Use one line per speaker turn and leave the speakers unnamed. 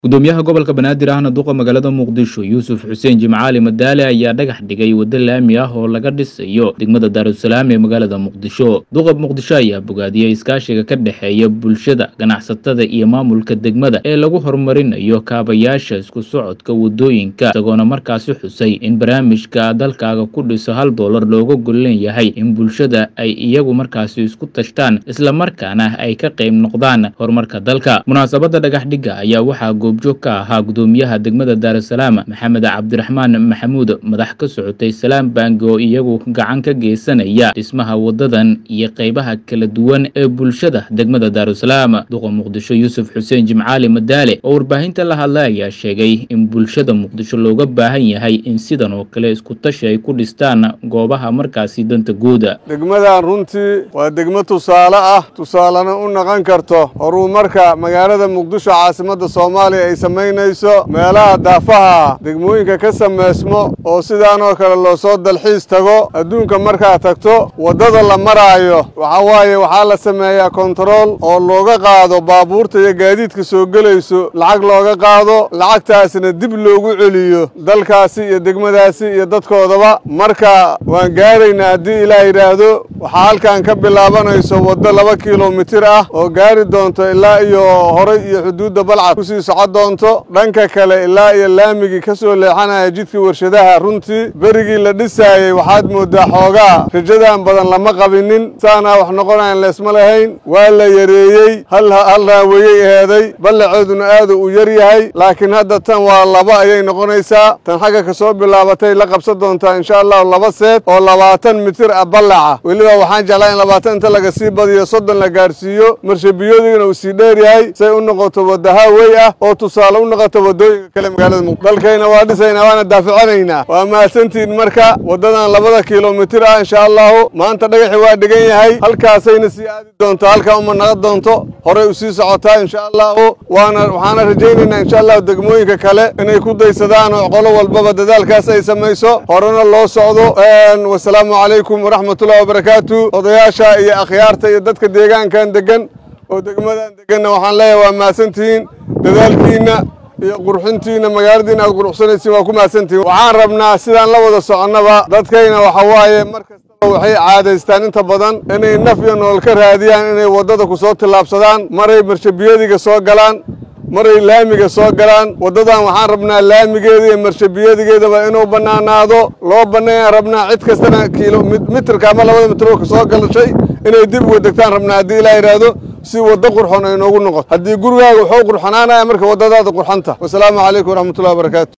gudoomiyaha gobolka banaadir ahna duqa magaalada muqdisho yuusuf xuseen jimcaali madaale ayaa dhagax dhigay waddo laami ah oo laga dhisayo degmada daarusalaam ee magaalada muqdisho duqa muqdisho ayaa bogaadiyey iskaashiga ka dhexeeya bulshada ganacsatada iyo maamulka degmada ee lagu horumarinayo kaabayaasha isku socodka wadooyinka isagoona markaasi xusay in barnaamijka dalkaaga ku dhiso hal doolar looga gollen yahay in bulshada ay iyagu markaasi isku tashtaan islamarkaana ay ka qayb noqdaan horumarka dalka munaasabada dhagax dhigga ayaa waxaa goobjoog ka ahaa gudoomiyaha degmada daarusalaam maxamed cabdiraxmaan maxamuud madax ka socotay salaam bangi oo iyagu gacan ka geysanaya dhismaha wadadan iyo qaybaha kala duwan ee bulshada degmada daarusalaam duqa muqdisho yuusuf xuseen jimcaali madaale oo warbaahinta la hadlay ayaa sheegay in bulshada muqdisho looga baahan yahay in sidan oo kale isku tashi ay ku dhistaan goobaha markaasi danta guuda
degmadan runtii waa degmo tusaale ah tusaalena u noqon karto horumarka magaalada muqdisho caasimadda soomaaliya ay samaynayso meelaha daafaha degmooyinka ka samaysmo oo sidaanoo kale loo soo dalxiis tago adduunka markaad tagto waddada la maraayo waxaa waaye waxaa la sameeyaa kontarool oo looga qaado baabuurta iyo gaadiidka soo gelayso lacag looga qaado lacagtaasna dib loogu celiyo dalkaasi iyo degmadaasi iyo dadkoodaba marka waan gaaraynaa haddii ilaah yidhaahdo waxaa halkan ka bilaabanayso waddo laba kilomitir ah oo gaari doonto ilaa iyo horay iyo xuduudda balcad kusii socon doonto dhanka kale ilaa iyo laamigii ka soo leexanaya jidkii warshadaha runtii berigii la dhisaayey waxaad mooddaa xoogaa rajadan badan lama qabinin saanaa wax noqonayan leesma lahayn waa la yareeyey hal raaweyey eheeday ballaceeduna aadu uu yar yahay laakiin hadda tan waa laba ayay noqonaysaa tan xagga ka soo bilaabatay la qabsan doontaa insha allahu laba seed oo labaatan mitir ah ballaca weliba waxaan jeclaa in labaatan inta laga sii badiyo soddon la gaarsiiyo marshabiyodigana uu sii dheer yahay say u noqoto wadahawey ah oo tusaale u noqoto waddooyinka kale magaalada muqdisho dalkayna waa dhisaynaa waana daafacanaynaa waa mahadsantihin marka waddadan labada kilomitir ah insha allahu maanta dhagaxi waa dhigan yahay halkaasayna sii aadi doonto halkaa uma naqon doonto horey u sii socotaa insha allahu waana waxaana rajaynaynaa insha allahu degmooyinka kale inay ku daysadaan oo qolo walbaba dadaalkaas ay samayso horena loo socdo wasalaamu calaykum waraxmatullahi wabarakaatu odayaasha iyo akhyaarta iyo dadka deegaankan degan oo degmadan deganna waxaan leeyahay waa mahadsantihiin dadaalkiinna iyo qurxintiinna magaaladiina aad quruxsanaysiin waa ku mahadsantihiin waxaan rabnaa sidaan la wada soconnaba dadkayna waxa waaye mar kastaba waxay caadaystaan inta badan inay naf iyo nolol ka raadiyaan inay waddada ku soo tillaabsadaan maray marshabiyadiga soo galaan maray laamiga soo galaan waddadan waxaan rabnaa laamigeeda iyo marshabiyadigeedaba inuu bannaanaado loo banneeyaan rabnaa cid kastana kiilo mitirka ama labada mitroolka soo galashay inay dib uga degtaan rabnaa haddii ilaa yidhaahdo si waddo qurxon ay noogu noqoto haddii gurigaaga wuxuu qurxonaanaya marka waddadaada qurxanta wasalaamu calaykum waraxmatullahi wabarakaatu